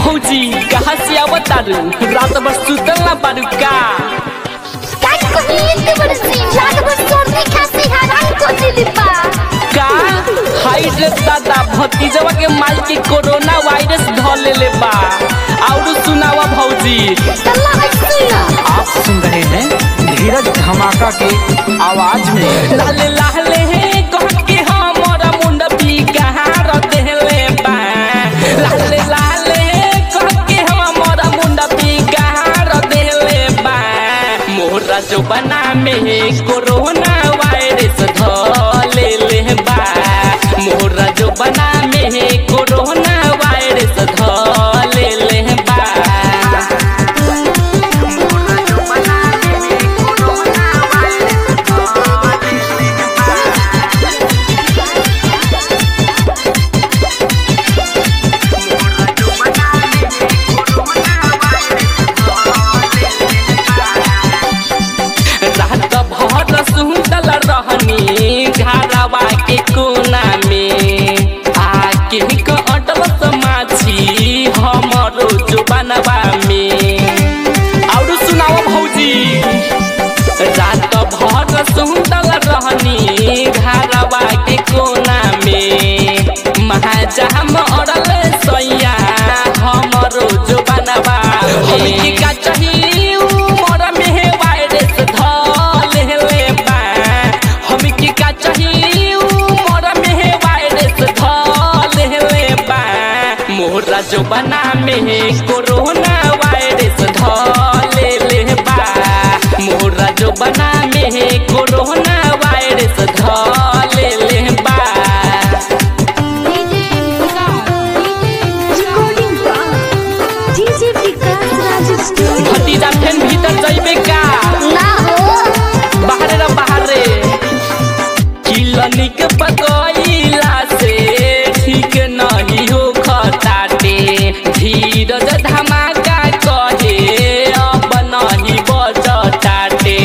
भौजी कहाँ से आवत तारू रात भर सुतल ना बारू का काय कहिए बड़ सी लाग बड़ सर्दी खांसी हराम को दिली बा का हाई ड्रेस दादा भतीजवा के माल के कोरोना वायरस ध लेले बा और सुनावा भौजी तल्ला है सुना आप सुन रहे हैं धीरज धमाका के आवाज में लाले लाले हे कह के हमरा मुंड भी कहाँ रदेले बा लाले लाले कह के हमरा मुंड भी कहाँ रदेले बा मोरा जो बना में कोरोना वायरस धले ले बा मोरा जो बना में कोरोना वायरस धले ले बा रात भर सुतल रहनी घरवा के कोना में आके कटल समाछी हमरो जुबानवा में और सुनाओ भौजी रात भर सुतल रहनी घरवा के कोना में महाजाम अड़ल सैया हमरो जुबानवा हमके का चाहिए उमर में वायरस धल ले बा हमके का चाहिए उमर में वायरस धल ले बा मोरा जो बना में कोरोना वायरस धल ले बा मोरा जो बना में कोरोना वायरस धल ले बा रिकॉर्डिंग बा डीजे विकास राज स्टूडियो भतीजा फेन भीतर जइबे का ना हो बाहरे रे बाहरे किलनिक पकइला से ठीक नहीं हो खताटे धीरज धमाका कहे अब नहीं बजताटे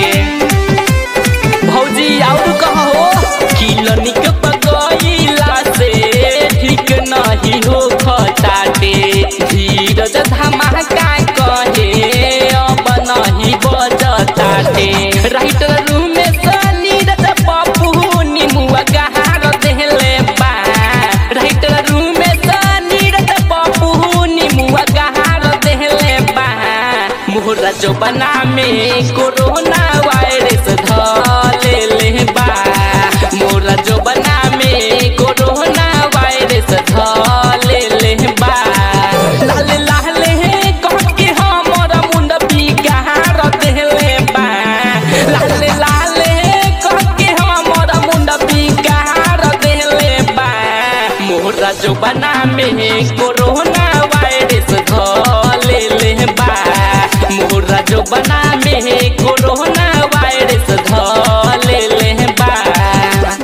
भौजी और कहो किलनिक पकइला से ठीक नहीं हो खताटे धीरज धमाका कहे अब नहीं बजताटे राइटर रूम में सनीरज पप्पू निमुआ गहार देले बा राइटर रूम में सनीरज पप्पू निमुआ गहार देले बा मोहरा जो बना में कोरोना वायरस धले ले बा मोरा जो बना में कोरोना वायरस धले ले बा लाले लाले कह के हमरा मुंड भी कहाँ देले बा लाले लाले कह के हमरा मुंड भी कहाँ देले बा मोरा जो बना में कोरोना वायरस धले ले बा मोरा जो बना में कोरोना